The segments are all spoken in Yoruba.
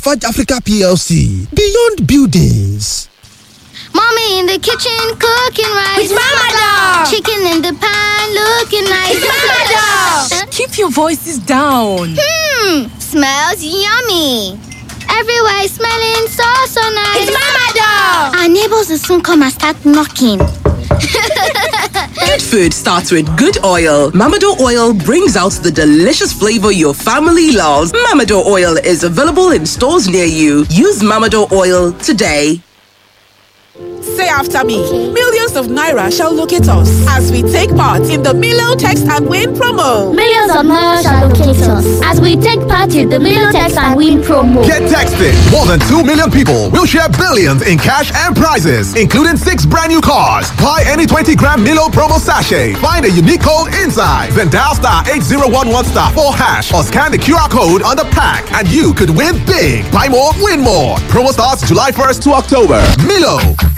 Lafarge Africa PLC, Beyond Buildings. Mommy in the kitchen cooking rice. With Mama Doll. Chicken in the pan looking nice. With Mama Doll. Keep your voices down. Hmm, smells yummy. Everywhere is smelling so so nice. It's Mama Doll. Our neighbors will soon come and start knocking. Good food starts with good oil. Mamado oil brings out the delicious flavor your family loves. Mamado oil is available in stores near you. Use Mamado oil today. Say after me. Millions of Naira shall locate us as we take part in the Milo Text and Win promo. Millions of Naira shall locate us as we take part in the Million Text and Win promo. Get texted. More than 2 million people will share billions in cash and prizes, including six brand new cars. Buy any 20 gram Milo promo sachet. Find a unique code inside. Then dial star 8011 star 4 hash or scan the QR code on the pack and you could win big. Buy more, win more. Promo starts July 1st to October. Milo.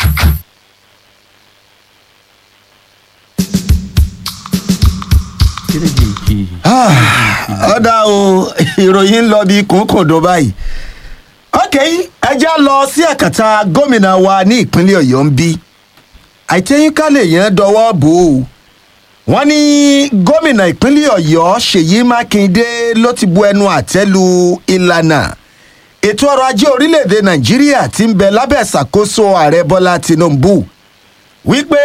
ọ̀dà o ìròyìn ń lọ bí kòókòdó báyìí ok ẹ já lọ sí ẹ̀kàtà gómìnà wa ní ìpínlẹ̀ ọ̀yọ́ ń bí àìtẹ́yìnká yẹn dọwọ́ bò ó wọ́n ní gómìnà ìpínlẹ̀ ọ̀yọ́ ṣèyí mákindé ló ti bu ẹnu àtẹ́ lu ìlànà ètò ọrọ̀ ajé orílẹ̀-èdè nàìjíríà ti ń bẹ lábẹ́ ìṣàkóso ààrẹ bọ́lá tinubu wípé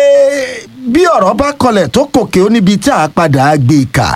bí ọ̀rọ̀ bá kọlẹ̀ tó kòkè ó níbi tá a padà gbé e kà.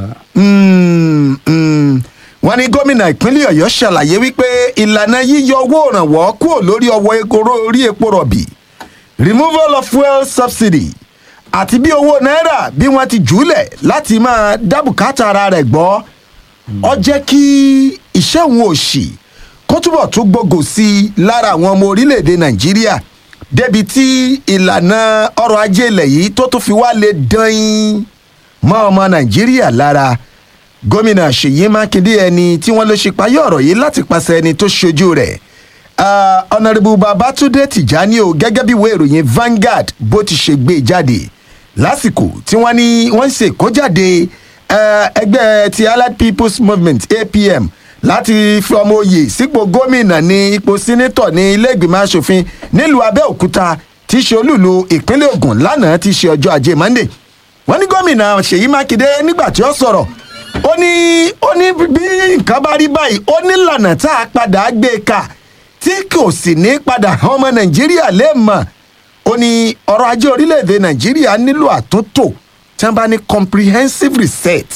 Mm, mm. wọ́n ní gómìnà ìpínlẹ̀ ọ̀yọ́ ṣàlàyé wípé ìlànà yíyọ owó ìrànwọ́ kúrò lórí ọwọ́ ekoro orí epo rọ̀bì removal of fuel subsidy àti bí owó náírà bí wọ́n ti jùúlẹ̀ láti máa dábùkátà ara rẹ̀ gbọ́ ọ jẹ́ kí iṣẹ́ òun òṣì kó túbọ̀ tún gbogò sí i lára àwọn ọmọ orílẹ̀-èdè nàìjíríà débi tí ìlànà ọrọ̀ ajé ilẹ̀ yìí tó tún fi wá lè dán in mọ́ ọmọ nàìjíríà lára gómìnà ṣèyí mákindé ẹni tí wọ́n ló ṣe payé ọ̀rọ̀ yìí láti pàṣẹ ẹni tó ṣojú rẹ̀ ọ̀nàrẹ́bù babatunde tìjání o gẹ́gẹ́ bí ìwé ìròyìn Vanguard bó ti ṣe gbé jáde lásìkò tí wọ́n ní wọ́n ń ṣe ìkójáde ẹgbẹ́ ti allied people's movement apm láti fi ọmọ oyè sípò gómìnà ní ipò sínétọ̀ ní ilé ìgbìmọ̀ asòfin nílùú abẹ́òkúta tí í ṣe olúùlú ìpínlẹ̀ ogun lánàá tí í ṣe ọjọ́ ajé monday wọ́n ní gómìnà ṣèyí mákindé nígbà tí ó sọ̀rọ̀ ó ní ó ní bí nǹkan bá rí báyìí ó ní lànà tá a padà gbé e kà tí kò sì ní padà hàn ọmọ nàìjíríà lè mọ̀ ó ní ọrọ̀ ajé orílẹ̀-èdè nàìjíríà nílò àtúntò tí wọ́n bá ní comprehensive reset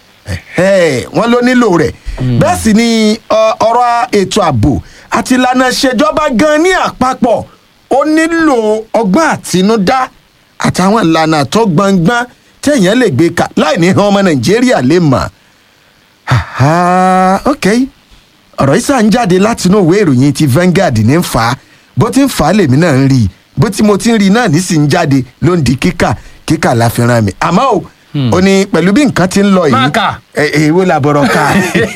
wọ́n ló nílò rẹ̀ bẹ́ẹ̀ sì ni ọ̀rọ̀ ètò ààbò àti ìlànà ìṣèjọba gan ní àpapọ̀ ó nílò ọgbọ́n àtinúdá àtàwọn ìlànà tó gbọngbọ́n téèyàn lè gbé ka láì ní hàn ọmọ nàìjíríà lè mọ̀ ok ọ̀rọ̀ yìí sàn jáde látinú òwe ìròyìn ti Vanguard ní ń fà á bó ti ń fà á lèmi náà ń rí i bó ti mo ti ń rí i náà nísìnyí jáde ló ń di kíkà kíkà la fi ràn mí àmọ́ o ó ní pẹ̀lú bí nǹkan ti ń lọ yìí Máa kà. èwo làbọ̀rọ̀ ká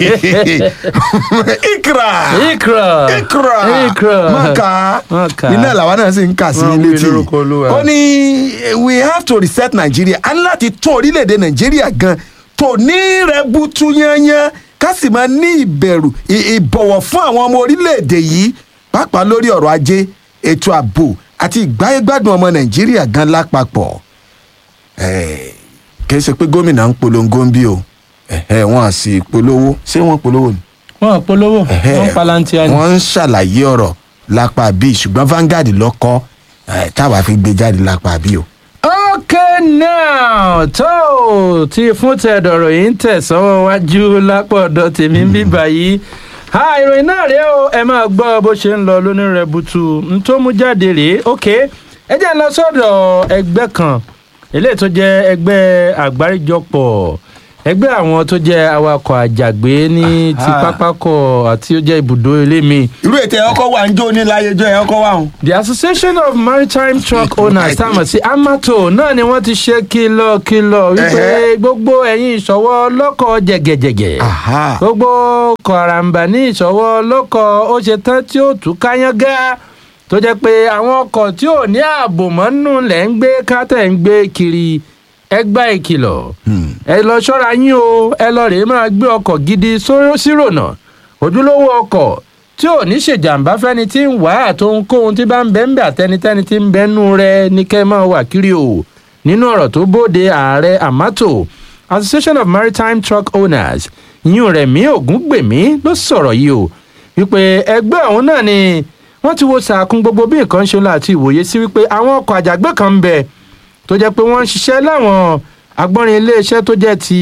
ikra Ikra. ikra Ikra. maka Máka. iná làwa náà sì ń kà sí Wọ́n wí létí lórúkọ Olúwa. ó ní we have to reset Nigeria a ní láti tún orílẹ̀-èdè Nàìjíríà gan tó ní rẹ̀butu yányán ká sì máa ní ìbẹ̀rù ì- ìbọ̀wọ̀ fún àwọn ọmọ orílẹ̀-èdè yìí pàápàá lórí ọ̀rọ̀ ajé ètò ààbò àti ìgbáyégbádùn ọmọ Nàìjíríà gan lápapọ̀ Eh, kì í ṣe pé gómìnà ń polongo ń bí o Eh, wọn à sì polówó ṣé wọn polówó ni wọn polówó wọn palantia ni. wọ́n ń ṣàlàyé ọ̀rọ̀ lápá bíi ṣùgbọ́n Vanguard lọ́kọ́ eh, táwa fi gbé jáde lápá bíi o. okay now tó tí fún tẹ̀dọ̀rọ̀ yìí ń tẹ̀ sọ́wọ́ wájú lápọ̀dọ̀ tèmi ń bí báyìí ha ìròyìn náà rèé o ẹ máa gbọ́ bó ṣe ń lọ lónírẹ̀bùtù n tó mú jáde rèé ok ẹ jẹ́ ń lọ sọ́dọ̀ ẹgbẹ́ kan eléyìí tó jẹ́ ẹgbẹ́ àgbáríjọpọ̀ ẹgbẹ́ àwọn tó jẹ́ awakọ̀ àjàgbé ní ti Aha. pápákọ̀ àti ó jẹ́ ibùdó elémi irú ètò ẹ̀kọ́ wà ń jó ní láyéjọ́ ẹ̀kọ́ wà ń. the association of maritime truck owners táwọn sí amato náà ni wọ́n ti ṣe kìlọ̀kìlọ̀ wípé Ẹhẹ́. gbogbo ẹ̀yin ìṣọwọ́ ọlọ́kọ̀ jẹ̀gẹ̀jẹ̀gẹ̀ Aha. gbogbo kọ̀ràǹbà ní ìṣọwọ́ ọlọ́kọ̀ ó ṣe tán tí ó tú káyángá tó jẹ́ pé àwọn ọkọ̀ tí ò ní ààbò mọ́nú lẹ̀ ń gbé kátẹ̀ ń gbé kiri ẹ gbá ìkìlọ̀ ẹ lọ ṣọ́ra yín o ẹ lọ rèé máa gbé ọkọ̀ gidi só- sírònà ojúlówó ọkọ̀ tí ò ní ṣèjàmbá fẹ́ni tí ń wá àtohunkóhun tí bá ń bẹ́ ń bẹ́ àtẹnitẹ́ni tí ń bẹ́nu rẹ ní kẹ́ máa wà kiri o nínú ọ̀rọ̀ tó bóde ààrẹ amato association of maritime truck owners yíyún rẹ̀ mí ògúngbèmí ló sọ̀rọ̀ yìí o wípé ẹgbẹ́ ọ̀hún náà ni wọ́n ti wo sàkún gbogbo bí nǹkan ṣe ń lọ àti ìwòye sí wípé àwọn ọkọ̀ àjàgbé kan ń bẹ tó jẹ́ pé wọ́n ń ṣiṣẹ́ láwọn agbọ́nrin iléeṣẹ́ tó jẹ́ ti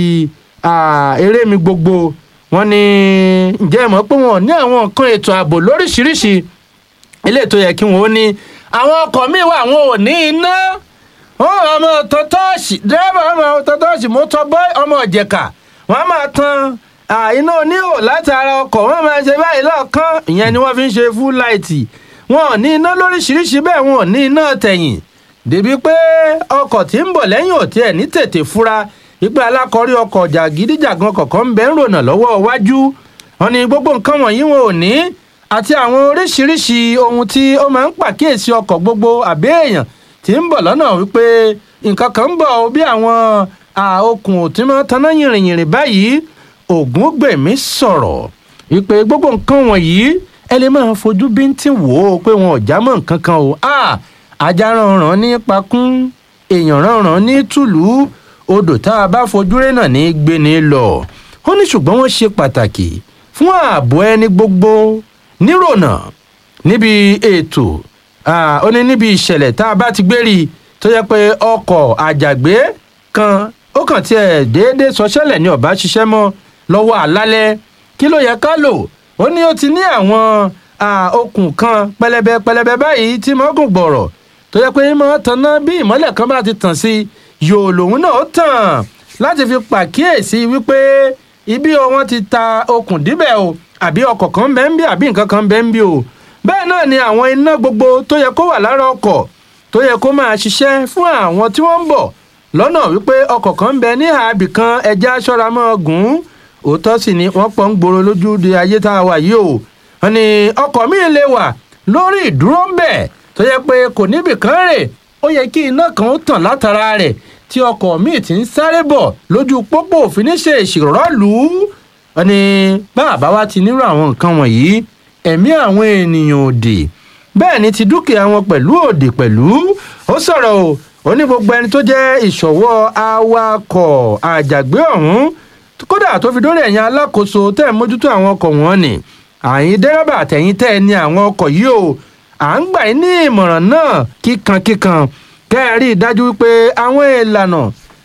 eré mi gbogbo wọ́n ní ǹjẹ́ mọ̀ pé wọ́n ní àwọn nǹkan ètò ààbò lóríṣiríṣi ilé tó yẹ kí wọ́n ó ní àwọn ọkọ̀ míì wà wọn ò ní iná wọn ọmọ tọ́tọ́ọ̀sì dẹ́rẹ́bà ọmọ tọ́tọ́ọ̀sì mọ́tọ́ bọ́ ọmọ ìjẹ̀ka wọ́n á máa tan iná oníhò láti ara ọkọ̀ wọ́n máa ṣe báyìí lọ́ọ̀kan ìyẹn ni wọ́n fi ń ṣe full light wọn ò ní iná lóríṣiríṣi bẹ́ẹ̀ wọn ò ní iná tẹ̀yìn débi pé ọkọ̀ tí ń bọ̀ lẹ́yìn òtí ẹ̀ ní tètè fura ìpè alákọ̀ọ́rí ọkọ̀ jàgídíjàgan kọ̀ọ̀kan ń bẹ́ ń rònà lọ́wọ́ iwájú wọn ni gbogbo nǹkan wọ̀nyí wọn ò ní àti àwọn oríṣiríṣi ohun tí ó máa ń pàkíyèsí ọkọ̀ gbogbo àbí èèyàn tí ń bọ̀ lọ́nà wípé nǹkan kan ń bọ̀ bí àwọn okùn tí wọ́n taná yìnrìnyìnrìn báyìí ògúngbèmí sọ̀rọ̀ wípé gbogbo nǹkan wọ̀nyí ẹ lè máa fojú bíntín wò ó pé wọn ò já mọ́ nǹkan kan o ajá rànràn ní pakún èèyàn rànràn ní tùlú odò tá a bá fojú rẹ̀ náà ní gbéni lọ ó ní ṣùgbọ́n wọ́n ṣe pàtàkì fún ààbò ẹni gbogbo nírònà níbi ètò ó ní níbi ìṣẹ̀lẹ̀ tá a bá ti gbé rí tó yẹ pé ọkọ̀ àjàgbé kan ó kàn tiẹ̀ déédéé sọṣẹ́lẹ̀ ní ọ̀bá ṣiṣẹ́ mọ́ lọ́wọ́ àlálẹ́ kí ló yẹ ká lò ó ní ó ti ní àwọn okùn kan pẹlẹbẹ pẹlẹbẹ báyìí tí mo gùn gbọ̀rọ̀ tó yẹ pé mọ́ tanná bí ìmọ́lẹ̀ kan bá ti tàn sí yòò lòun náà ó tàn láti fi pàkíyèsí wípé ibi o wọn ti ta okùn díbẹ̀ o àbí ọkọ̀ kan bẹ́ẹ̀ ń bí àbí nǹkan kan bẹ́ẹ̀ ń bí o bẹ́ẹ̀ náà ni àwọn iná gbogbo tó yẹ kó wà lára ọkọ̀ tó yẹ kó máa ṣiṣẹ́ fún àwọn tí wọ́n ń bọ̀ lọ́nà wípé ọkọ̀ kan ń bẹ ní àbì kan ẹja aṣọ́ra mọ́ gùn ún òótọ́ sì ni wọ́n pọ̀ ń gbòòrò lójú di ayé tá a wà yìí o wọn ni ọkọ̀ míì lè wà lórí ìdúró ń bẹ̀ tó yẹ pé kò níbì kan rè ó yẹ kí iná kan ó tàn látara rẹ̀ tí ọkọ̀ míì ti ń sáré bọ̀ lójú pópó òfin ṣe ìṣèrọ́lù wọn ni bàbá wa ti nírò àwọn nǹkan wọ̀nyí ẹ̀mí àwọn ènìyàn òdì bẹ́ẹ̀ ni ti dúkìá wọn pẹ̀lú òdì pẹ̀lú ó sọ̀rọ̀ o ó ní gbogbo ẹni tó jẹ́ ìṣọ̀wọ́ awakọ̀ àjàgbé ọ̀hún kódà tó fi dórí ẹ̀yìn alákòóso tẹ́ ẹ̀ mójútó àwọn ọkọ̀ wọn ni àyín dẹ́rẹ́bà àtẹ̀yìn tẹ́ ẹ ní àwọn ọkọ̀ yìí o à ń gbà ní ìmọ̀ràn náà kíkankíkan kẹ́ ẹ rí i dájú wípé àwọn ìlànà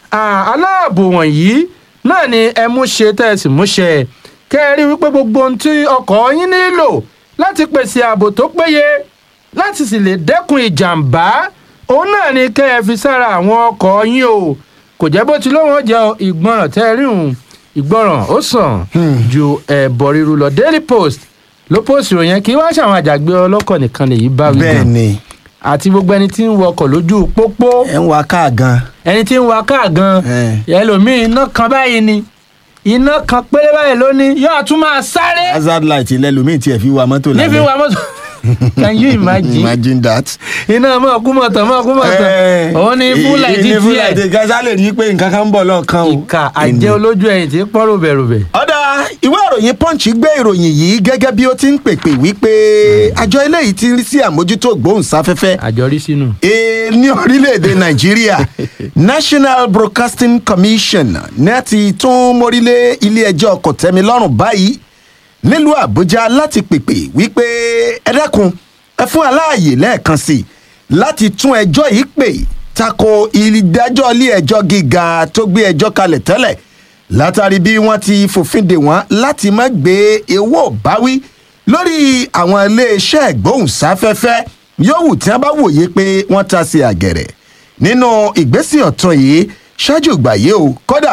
aláàbò wọ̀nyí náà ni ẹ mú ṣe tẹ́ ẹ sì mú ṣe kẹ́ ẹ rí wípé gbogbo ohun tí ọkọ̀ yín nílò láti pèsè ààbò tó péye láti sì lè dẹ́kun ìjàmbá òun náà ni kẹ́ ẹ fi sára àwọn ọkọ̀ yín o kò jẹ́ bó ti lóun jẹ́ ìgbọràn tẹ́ ẹ rí òun ìgbọràn ó sàn ju ẹ̀bọ̀ ríru lọ daily post ló post ìròyìn kí wọ́n ṣàwọn àjàgbé ọlọ́kọ̀ nìkan lèyí bá wí bẹ́ẹ̀ ni àti gbogbo ẹni tí ń wọkọ̀ lójú pópó ẹ ń wa káà gan. ẹni tí ń wa káà gan ẹlòmíín iná kan báyìí ni iná kan péré báyìí lónìí yóò tún máa sáré. hazard light lẹ́lòmíì tiẹ̀ fi wa mọ́tò lálẹ́. nífi wa mọ́tò can you imagine. imagine that. iná mọ̀ kú mọ̀tàn mọ̀ kú mọ̀tàn òun ni fúláì ti ní fúláì ti tiẹ̀. gaza lè rí pé nǹkan kan ń bọ̀ lọ́ọ̀kan o. ìka àjẹ́ olójú ẹ̀yìn tí pọ́n ròbẹ̀ròbẹ̀. ọ̀dà ìwé ìròyìn punch gbé ìròyìn yìí gẹ́gẹ́ bí ó ti ń pèpè wípé àjọ eléyìí ti ń rí sí àmójútó gbóhùnsáfẹ́fẹ́ àjọrí sínú. ee ní orílẹ̀-èdè nàìjíríà national broadcasting commission ní a ti tún mórílé ilé-ẹjọ́ kòtẹ́milọ́rùn báyìí nílùú àbújá láti pèpè wípé ẹ dákun ẹ fún aláàyè lẹ́ẹ̀kan sí i láti tún ẹjọ́ yìí pè tako ìdájọ́ ilé-ẹjọ́ gíga tó gbé ẹjọ́ kalẹ̀ tẹ́lẹ̀ látàrí bí wọ́n ti fòfin dè wọ́n láti má gbé owó báwí lórí àwọn iléeṣẹ́ ìgbóhùnsáfẹ́fẹ́ yòówù tí wọ́n bá wòye pé wọ́n ta sí àgẹ̀rẹ̀ nínú ìgbésẹ̀ ọ̀tún yìí ṣáájú ìgbà yìí o kódà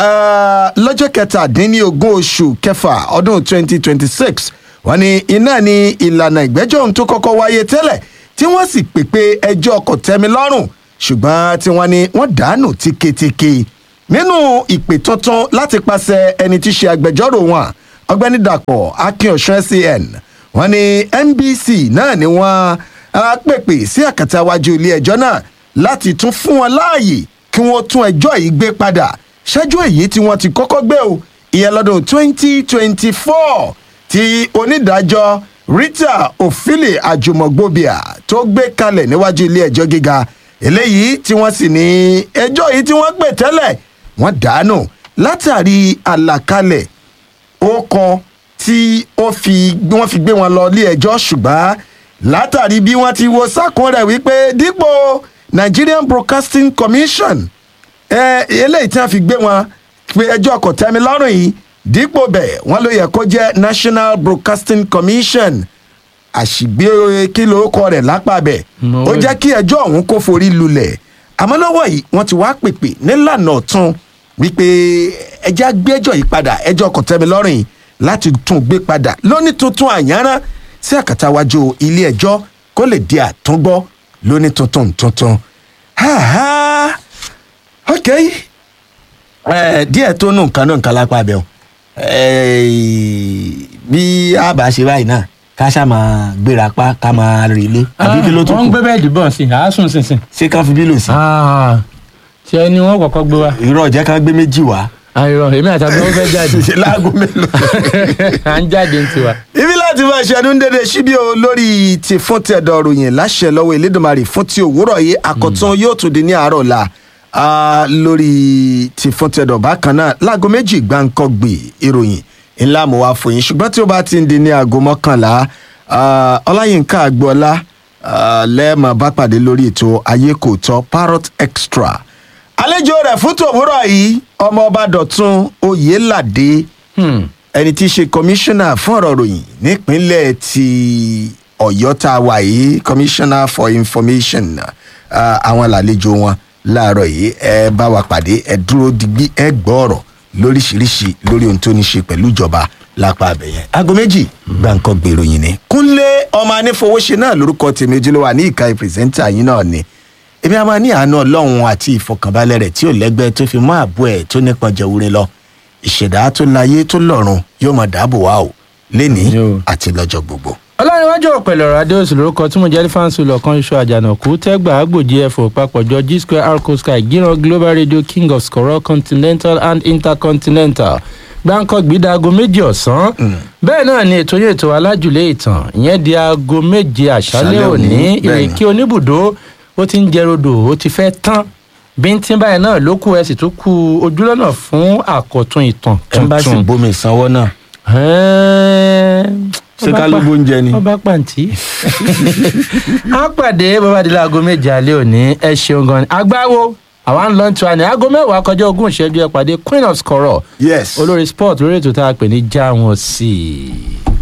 ah, lọ́jọ́ kẹtàdínlógún oṣù kẹfà ọdún 2026 wọ́n ní iná ní ìlànà ìgbẹ́jọ́ ohun tó kọ́kọ́ wáyé tẹ́lẹ̀ tí wọ́n sì pèpè ẹjọ́ kòtẹ́milọ́rùn ṣùgbọ́n tí wọ́n ní wọ́n dànù tíketíke nínú ìpè tuntun láti pàṣẹ ẹni tí í ṣe agbẹjọ́rò wọn ọgbẹ́ni dàpọ̀ akínọ̀ṣọ́ scn wọ́n ní nbc náà ni wọ́n á pèpè sí àkàtà wájú ilé ẹjọ́ náà láti tún fún wọn láàyè kí wọ́n tún ẹjọ́ yìí gbé padà ṣáájú èyí tí wọ́n ti kọ́kọ́ gbé o ìyẹn lọ́dún 2024 tí onídàájọ́ rita ofili ajumogbobia tó gbé kalẹ̀ níwájú ilé ẹjọ́ gíga eléyìí tí wọ́n sì ní ẹjọ́ yìí tí wọ́n pè tẹ́lẹ̀ wọ́n dànù látàrí àlàkalẹ̀ ó kọ tí ó fi wọ́n fi gbé wọn lọ ilé ẹjọ́ ṣùgbọ́n látàrí bí wọ́n ti wo sákùn rẹ̀ wípé dípò nigerian broadcasting commission ẹ eléyìí tí wọ́n fi gbé wọn pé ẹjọ́ kò tẹ́mi lọ́rùn yìí dípò bẹ́ẹ̀ wọ́n ló yẹ kó jẹ́ national broadcasting commission àṣìgbé kí ló kọ rẹ̀ lápá bẹ̀ No ó way. jẹ́ kí ẹjọ́ ọ̀hún kó forí lulẹ̀ àmọ́ lọ́wọ́ yìí wọ́n ti wá pèpè nílànà ọ̀tún wípé ẹjẹ́ á gbé ẹjọ́ yìí padà ẹjọ́ kò tẹ́mi lọ́rùn yìí láti tún gbé padà lóní tuntun àyànrán sí àkàtàwájú ilé ẹjọ́ kó lè di àtúngbọ́ lóní tuntun tuntun. Ha ha ok ẹ díẹ̀ tó nù nǹkan náà nǹkan lápá bẹ́ẹ̀ o bí a bá ṣe báyìí náà ká ṣáà máa gbéra pa ká máa relé àbí kí ló tún wọ́n ń kù gbé bẹ́ẹ̀dì bọ̀ sí i àásùn sínsìn. ṣé ká fi bílò sí. tí ẹni wọn kọ́kọ́ gbé wa. irọ́ jẹ́ ká gbé méjì wá. àìrọ̀ èmi àti àgbẹ̀ wọn fẹ́ jáde. ṣe láago mélòó. à ń jáde ní tiwa. ibi láti máa ṣẹnu dédé síbí o lórí ti fún ti ẹ̀dọ̀ ròyìn láṣẹ lọ́wọ́ elédùnmarè fún ti òwúrọ̀ yìí àkọ́tún yóò tún di ní àárọ̀ la Ah, lórí ti fún ti ẹ̀dọ̀ bákan náà láago méjì gbáǹkọ́ gbè ìròyìn ńlá mo wá fún yín ṣùgbọ́n tí ó bá ti ń di ní aago mọ́kànlá ah, ọláyínká àgbọ̀ọ́lá ah, lẹ́ẹ̀mọ̀ bá pàdé lórí ètò ayé kò tọ́ parrot extra àlejò rẹ̀ fún tòwúrọ̀ yìí ọmọ ọba dọ̀tun oyèládé ẹni tí í ṣe kọmíṣánná fún ọ̀rọ̀ ròyìn nípínlẹ̀ ti ọ̀yọ́ tá a wà yìí commissioner for information ah, àwọn làlejò wọn láàárọ̀ yìí ẹ bá wa pàdé ẹ dúró digbí ẹ gbọ́ ọ̀rọ̀ lóríṣiríṣi lórí ohun tó ní ṣe pẹ̀lú ìjọba lápá abẹ́yẹn. aago méjì gbàǹkan gbèrò yìí ni. kúnlé ọmọ anífowóṣe náà lórúkọ tèmi ojúlówó àní ìka ìpìrìsẹ́ńtà yín náà ni èmi a máa ní àánú ọlọ́run àti ìfọkànbalẹ̀ rẹ̀ tí ò lẹ́gbẹ́ tó fi mọ́ àbọ̀ ẹ̀ tó nípọn jẹ̀wúrin lọ ìṣẹ̀dá tó láyé tó lọ́run yóò máa dáàbò wá o lénìí àti lọ́jọ́ gbogbo. ọlọ́rinwájú ọ̀pẹ̀lẹ̀ ọ̀rọ̀ adéòsì lórúkọ tí mo jẹ́ fáǹsì lọ́kàn iṣu àjànàkú tẹ́gbà àgbòjì ẹ̀fọ́ papọ̀jọ g square arco sky gíran global radio king of skoro continental and intercontinental gbáǹkọ́ gbídà aago méjì ọ̀sán bẹ́ẹ̀ náà ni ètò yẹn ètò alájùlé ìtàn ìyẹn di aago méje àṣálẹ́ Àṣálẹ́ òní, òní bẹ́ẹ̀ ni. ìrèké oníbùdó ó ti ń jẹ rodò ó ti fẹ́ tán bíntín báyìí náà ló kù ẹ sì tún kú ojúlọ́nà fún àkọ́tún ìtàn ẹ bá sì tuntun. bomi ìsanwó náà ṣé ká ló gbóúnjẹ ni? ọba pàǹtí. a pàdé bọ́bádìlá aago méje alẹ́ òní ẹ ṣeun gan ni agbáwo àwa ń lọ ń tura ní aago mẹ́wàá kọjá ogún ìṣẹ́jú ẹ pàdé queen of skoro yes olórí sport lórí ètò tá a pè ní jáwọn sí i.